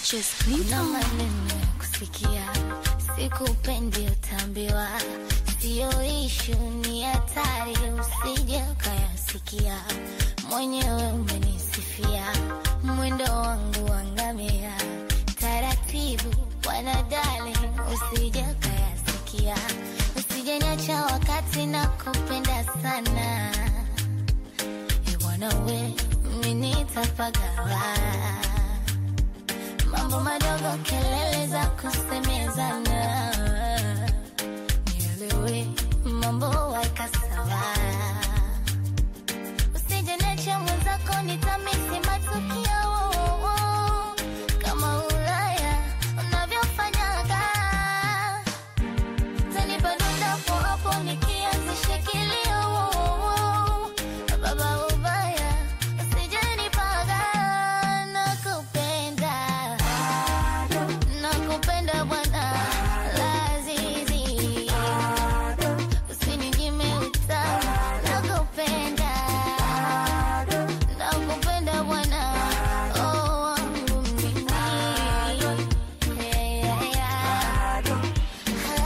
Kuna maneno ya kusikia, sikupendi utambiwa, siyo ishu, ni hatari, usije ukayasikia. Mwenyewe umenisifia mwendo wangu wangamia, taratibu wanadali, usije ukayasikia, usije niacha wakati na kupenda sana Iwanawe mimi nitapagawa mambo madogo, kelele za kusemezana, nielewe mambo weka sawa, usije niache mwenzako, nitamisi matukio kama Ulaya unavyofanyaga, tanipa donda hapo hapo nikianzisha kilio baba ubaya, usije nipaga, nakupenda nakupenda bwana Lazizi, usininyime utamu, nakupenda nakupenda bwana oh, wangu mimi yeah, yeah, yeah.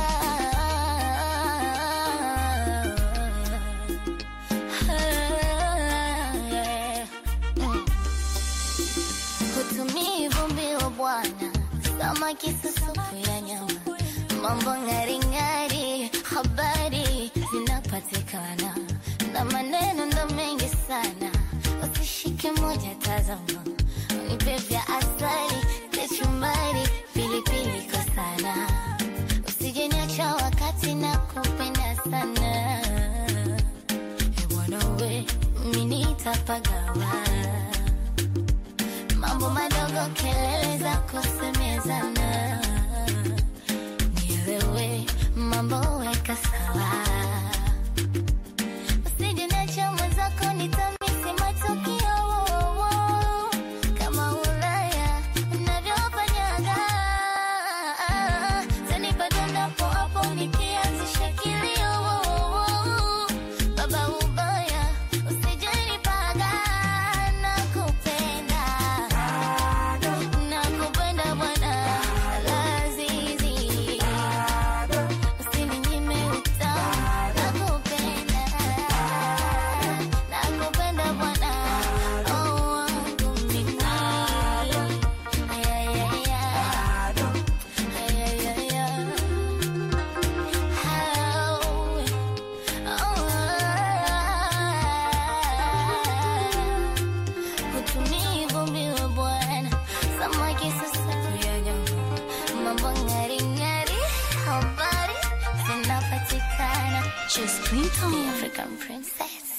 Hutumii vumbi wa bwana, samaki susupu ya nyama, mambo ng'aring'ari, habari zinapatikana na maneno ndo mengi sana, usishike moja, tazama nipe vya asali, kachumbari, pilipili kwa sana, usije niacha wakati na kupenda sana Eh, bwana we, mimi nitapagawa mambo madogo, kelele za kusemezana, nielewe mambo weka sawa, usije niacha mwenzako, nitamisi matukio kama Ulaya unavyofanyaga, tanipa donda hapo hapo nikianzisha kilio baba ubaya, usije nipaga, nakupenda nakupenda bwana Lazizi, usininyime utamu, nakupenda nakupenda bwana oh, wangu mimi Yeah, yeah, yeah. Yeah, yeah, yeah. Hutumii vumbi wa bwana, samaki susafu ya nyama, mambo ng'aring'ari, habari zinapatikana. African princess